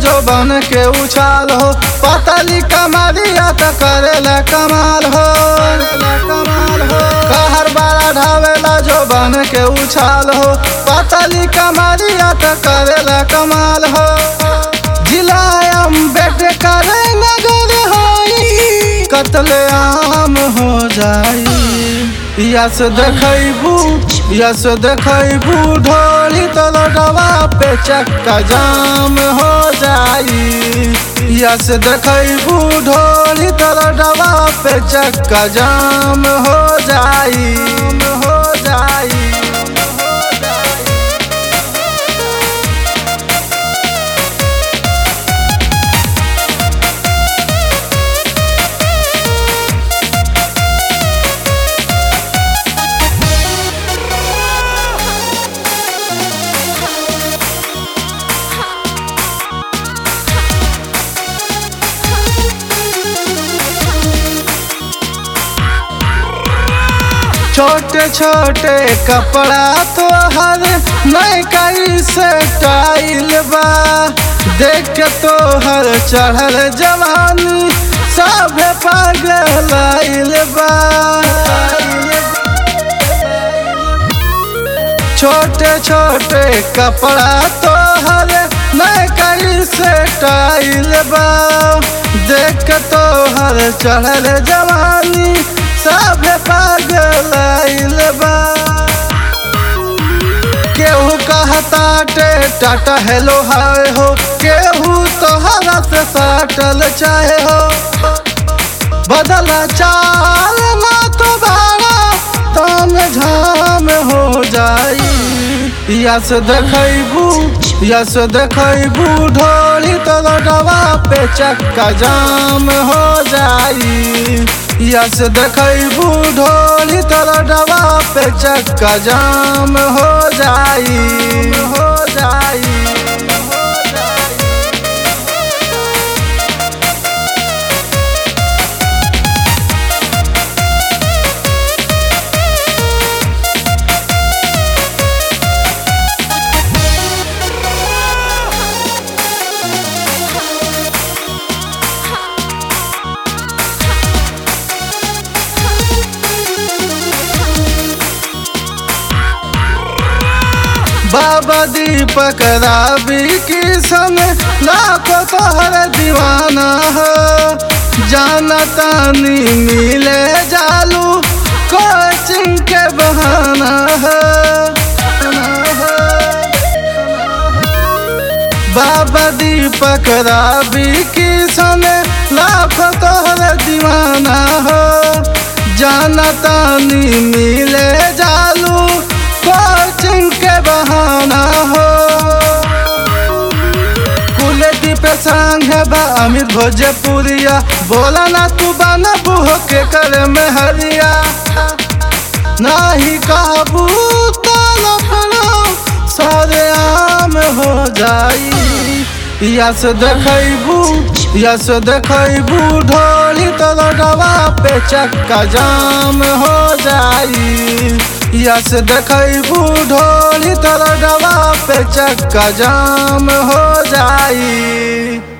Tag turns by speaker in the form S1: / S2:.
S1: जो बन के उछाल हो पतली कमरिया त करेला कमाल हो कमाल हो कहर बारा ढावेला जो बन के उछाल हो पतली कमरिया त करेला कमाल हो जिलायम बेट करे नगर होई कत्ल आम हो जाई यस देखैबू यस देखैबू ढोली तलडवा पे चक्का जाम हो जाई यस देखैबू ढोली तलडवा पे चक्का जाम हो जाई हो जाई छोटे छोटे कपड़ा तो हर नई कई से टाइल बा देख के तो हर चढ़ल जवानी सब पागल आइल बा छोटे छोटे कपड़ा तो हर नई कई से टाइल बा देख के तो हर चढ़ल जवानी सब पागल आइल बा केहू कहता टे टाटा हेलो हाय हो केहू तोहरा से साटल चाहे हो बदला चाल ना तो बारा ताम झाम हो जाई यस देखैबू यस देखैबू ढोली तलडवा पे चक्का जाम हो जाई यस देखैबू ढोली तलडवा पे चक्का जाम हो जाई हो जाई बाबा दीपक राबी की सन लाखों तोहर दीवाना हो जाना तानी मिले जालू कोचिंग के बहाना हो बाबा दीपक राबी की सन लाखों तोहर दीवाना हो जाना तानी मिले जालू कोचिंग के बहाना हो कुलदीप संग बा अमित भोजपुरिया बोला ना तू बना बुह के कर में हरिया नाही काबू तलपनो सारे आम हो जाई यस देखैबू यस देखैबू ढोली तलडवा पे चक्का जाम हो जाई यस देखैबू ढोली तलडवा पे चक्का जाम हो जाई